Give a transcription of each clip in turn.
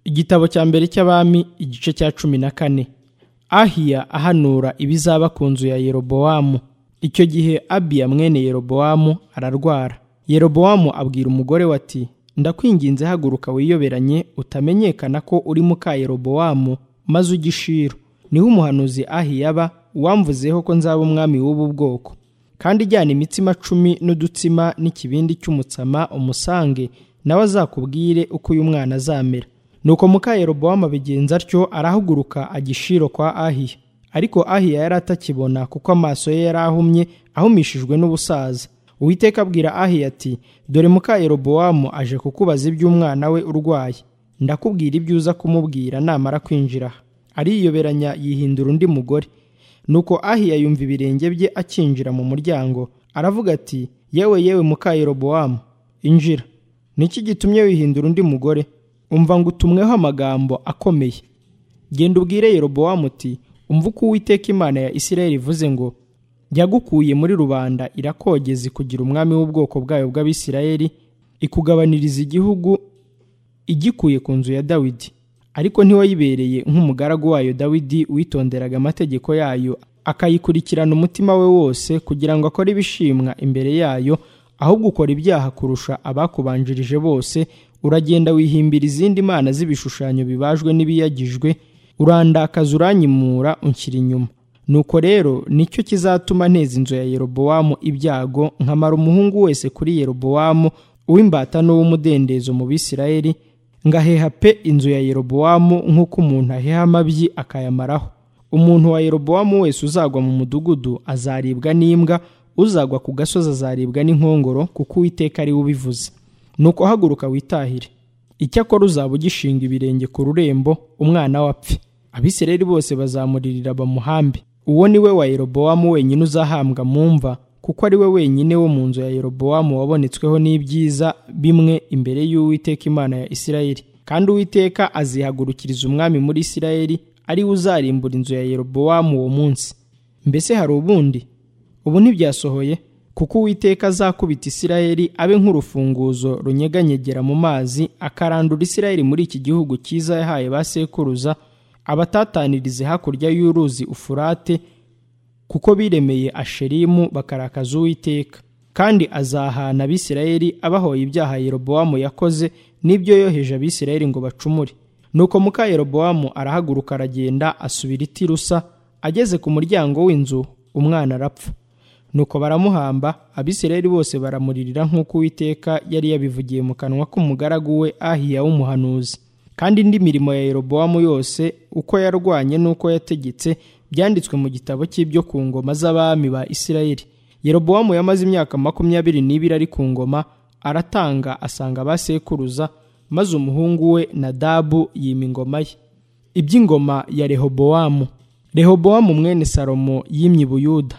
igitabo cya mbere cy'abami igice cya cumi na kane ahiya ahanura ibizaba ku nzu ya yerobowamu icyo gihe abiya mwene yerobowamu ararwara yerobowamu abwira umugore we ati ndakwinginze haguruka wiyoberanye utamenyekana ko uri muka yerobowamu maze ugishiro niho umuhanuzi ahiya aba wamvuzeho ko nzaba umwami w'ubu bwoko kandi ijyana imitsima cumi n'udutsima n'ikibindi cy'umutsama umusange nawe azakubwire uko uyu mwana azamera nuko muka yerobowamu abigenza atyo arahaguruka agishiro kwa ahiya ariko ahiya yari atakibona kuko amaso ye yari ahumye ahumishijwe n'ubusaza uwiteka abwira ahiya ati dore muka yerobowamu aje kukubaza iby'umwana we urwaye ndakubwira ibyo uza kumubwira namara kwinjira aha ariyoberanya yihindura undi mugore nuko ahiya yumva ibirenge bye akinjira mu muryango aravuga ati yewe yewe muka yerobowamu injira niki gitumye wihindura undi mugore umva ngo utumweho amagambo akomeye genda ubwire yerobowamu uti umva uko uwiteka imana ya isirayeli ivuze ngo yagukuye muri rubanda irakogeza ikugira umwami w'ubwoko bwayo bw'abisirayeli ikugabaniriza igihugu igikuye ku nzu ya dawidi ariko ntiwayibereye nk'umugaragu wayo dawidi witonderaga amategeko yayo akayikurikirana umutima we wose kugira ngo akore ibishimwa imbere yayo ahubwo ukora ibyaha kurusha abakubanjirije bose uragenda wihimbira izindi mana z'ibishushanyo bibajwe n'ibiyagijwe urandakaza uranyimura unshyira inyuma nuko rero nicyo kizatuma nteza inzu ya yerobowamu ibyago nkamara umuhungu wese kuri yerobowamu uw'imbata n'uw'umudendezo mu bisirayeli ngaheha pe inzu ya yerobowamu nk'uko umuntu aheha amabyi akayamaraho umuntu wa yerobowamu wese uzagwa mu mudugudu azaribwa n'imbwa uzagwa ku gasozi azaribwa n'inkongoro kuko uwiteka ari we ubivuze nuko haguruka witahire icyakora uzaba ugishinga ibirenge ku rurembo umwana we apfe abisirayeli bose bazamuririra bamuhambe uwo ni we wa yerobowamu wenyine uzahambwa mu mva kuko ari we wenyine wo mu nzu ya yerobowamu wabonetsweho n'ibyiza bimwe imbere y'uwiteka imana ya isirayeli kandi uwiteka azihagurukiriza umwami muri isirayeli ari we uzarimbura inzu ya yerobowamu uwo munsi mbese hari ubundi ubu ntibyasohoye kuko uwiteka azakubita isirayeli abe nk'urufunguzo runyeganyegera mu mazi akarandura isirayeli muri iki gihugu cyiza yahaye ba sekuruza abatatanirize hakurya y'uruzi ufurate kuko biremeye asherimu bakarakaza uwiteka kandi azahana abisirayeli abahoye ibyaha yerobowamu yakoze n'ibyo yoheje abisirayeli ngo bacumure nuko muka yerobowamu arahaguruka aragenda asubira i tirusa ageze ku muryango w'inzu umwana arapfa nuko baramuhamba abisirayeli bose baramuririra nk'uko uwiteka yari yabivugiye mu kanwa k'umugaragu we ahiya w'umuhanuzi kandi indi mirimo ya yerobowamu yose uko yarwanye n'uko yategetse byanditswe mu gitabo cy'ibyo ku ngoma z'abami ba isirayeli yerobowamu yamaze imyaka makumyabiri n'ibiri ari ku ngoma aratanga asanga abasekuruza maze umuhungu we nadabu yima ingoma ye iby'ingoma ya rehobowamu rehobowamu mwene salomo yimye i buyuda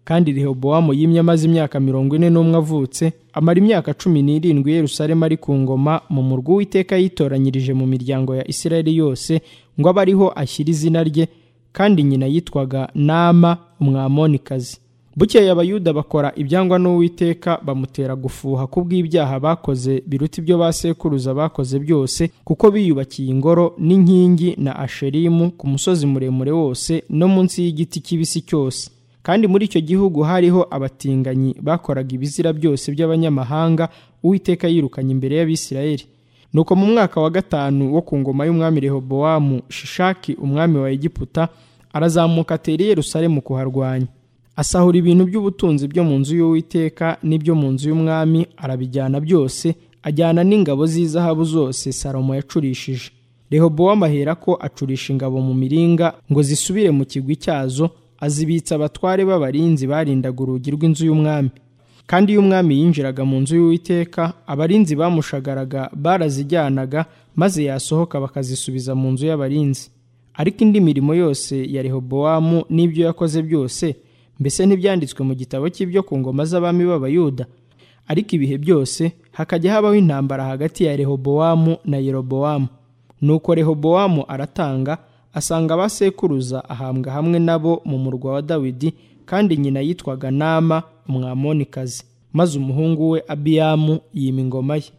kandi rehobowamu yimye amaze imyaka mirongo ine n'umwe avutse amara imyaka cumi n'irindwi yerusalemu ari ku ngoma mu murwa w'iteka yitoranyirije mu miryango ya isirayeli yose ngo abe ariho ashyira izina rye kandi nyina yitwaga nama umwamonikazi bukeye abayuda bakora ibyangwa n'uwiteka bamutera gufuha kubw'ibyaha bakoze biruta ibyo ba sekuruza bakoze byose kuko biyubakiye ingoro n'inkingi na asherimu ku musozi muremure wose no munsi y'igiti kibisi cyose kandi muri icyo gihugu hariho abatinganyi bakoraga ibizira byose by'abanyamahanga uwiteka yirukanye imbere y'abisirayeli nuko mu mwaka wa gatanu wo ku ngoma y'umwami rehobowamu shishaki umwami wa egiputa arazamuka atera i yerusalemu kuharwanya asahura ibintu by'ubutunzi byo mu nzu y'uwiteka n'ibyo mu nzu y'umwami arabijyana byose ajyana n'ingabo z'izahabu zose salomo yacurishije rehobowamu ahera ko acurisha ingabo mu miringa ngo zisubire mu kigwi cyazo azibitsa abatware b'abarinzi barindaga urugi rw'inzu y'umwami kandi iyo umwami yinjiraga mu nzu y'uwiteka abarinzi bamushagaraga barazijyanaga maze yasohoka bakazisubiza mu nzu y'abarinzi ariko indi mirimo yose ya rehobowamu n'ibyo yakoze byose mbese ntibyanditswe mu gitabo cy'ibyo ku ngoma z'abami b'abayuda ariko ibihe byose hakajya habaho intambara hagati ya rehobowamu na yerobowamu nuko rehobowamu aratanga asanga abasekuruza ahambwa hamwe nabo mu murwa wa dawidi kandi nyina yitwaga nama umwamonikazi maze umuhungu we abiyamu yima ingoma ye